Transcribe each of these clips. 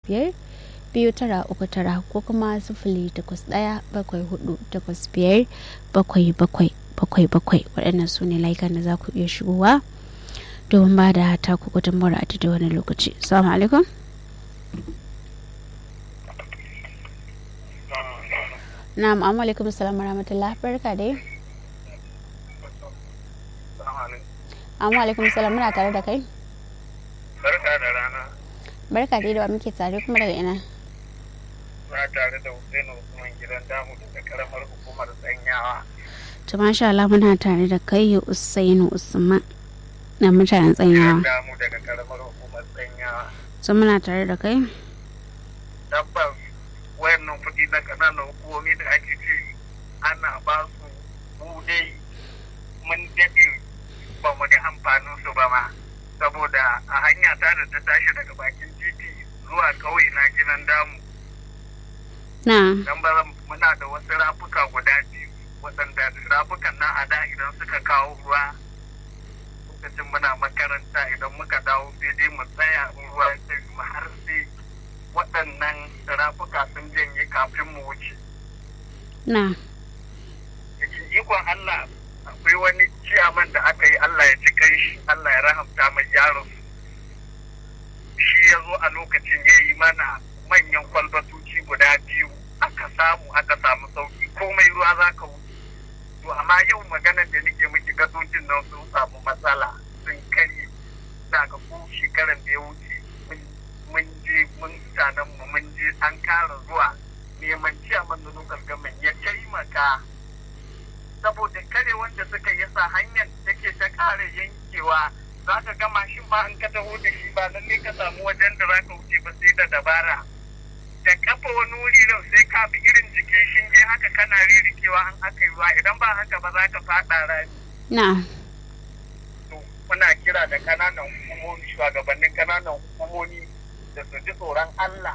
biyar biyu tara uku tara ko kuma sifili takwas ɗaya bakwai hudu takwas biyar bakwai bakwai bakwai bakwai waɗannan su ne layukan da za ku iya shigowa domin ba da taku gudunmawar a da wani lokaci salamu alaikum na'am amma alaikum salam rahmatullah barka dai amma alaikum salam muna tare da kai barka da rana barka dai da wa muke tare kuma daga ina na tare da Hussein Usman gidan damu daga karamar hukumar tsanyawa to masha Allah muna tare da kai Usainu Usman na mutanen tsanyawa damu daga karamar hukumar tsanyawa to muna tare da kai tabbas wayannan kuɗi na ƙananan hukumomi da ake ce ana ba su mu dai mun daɗe ba mu da amfanin su ba ma saboda a hanya ta da ta tashi daga bakin titi zuwa ƙauye na gidan damu na dan ba muna da wasu rafuka guda biyu waɗanda rafukan nan a da idan suka kawo ruwa lokacin muna makaranta idan muka dawo sai dai mu tsaya in ruwa ya mu har sai waɗannan rafuka sun janye kafin mu wuce na cikin ikon Allah akwai wani ciyaman da aka yi Allah ya ji kai shi Allah ya rahamta mai yaro shi ya zo a lokacin ya yi mana manyan kwalbatoci guda biyu aka samu aka samu sauki komai ruwa za ka wuce to amma yau maganar da nake miki gadojin nan sun samu matsala sun karye daga ko shekaran da ya wuce mun je mun mutanen mu mun je an kara zuwa neman ciyaman da lokal gamin ya taimaka saboda kare wanda suka yi sa hanyar take ta kare yankewa za ka ga mashin ma an ka taho da shi ba lalle ka samu wajen da za ka wuce ba sai da dabara da kafa wani wuri nan sai ka bi irin jikin shinge haka kana ririkewa an aka yi ruwa idan ba haka ba za ka faɗa rami na to muna kira da kananan hukumomi shugabannin kananan hukumomi da su ji tsoron Allah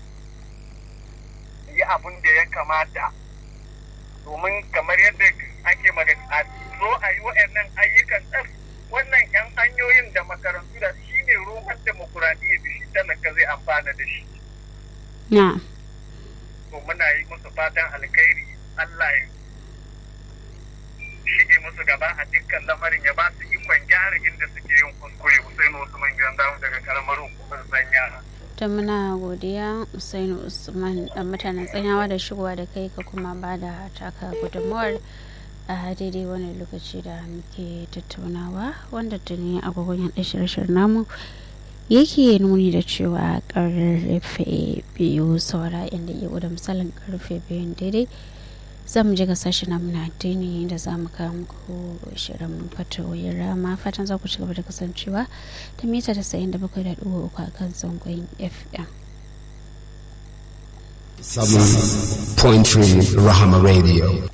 yi abin da ya kamata domin kamar yadda ake magana a zo a yi wa'annan ayyukan tsaf wannan 'yan hanyoyin da makarantu da shi ne roman demokuraɗiyya da shi talaka zai amfana da shi na to muna yi musu fatan alkhairi Allah ya shige musu gaba a dukkan lamarin ya ba su ikon gyara inda suke yin kuskure Hussein Usman gidan damu daga karamar hukumar sanya ta muna godiya Usainu Usman dan mutanen tsanyawa da shigowa da kai ka kuma ba da taka gudunmawar a daidai wani lokaci da muke tattaunawa wanda tuni agogon yaɗa shirye namu yake nuni da cewa karfe biyu saura inda iya da misalin karfe biyun daidai za mu je ga sashi na muna addini da za mu kawo muku shirin fatawoyin rama fatan za ku ci gaba da kasancewa ta mita da sayin da bakwai da ɗuwa uku a kan zangon fm 7.3 Rahama Radio.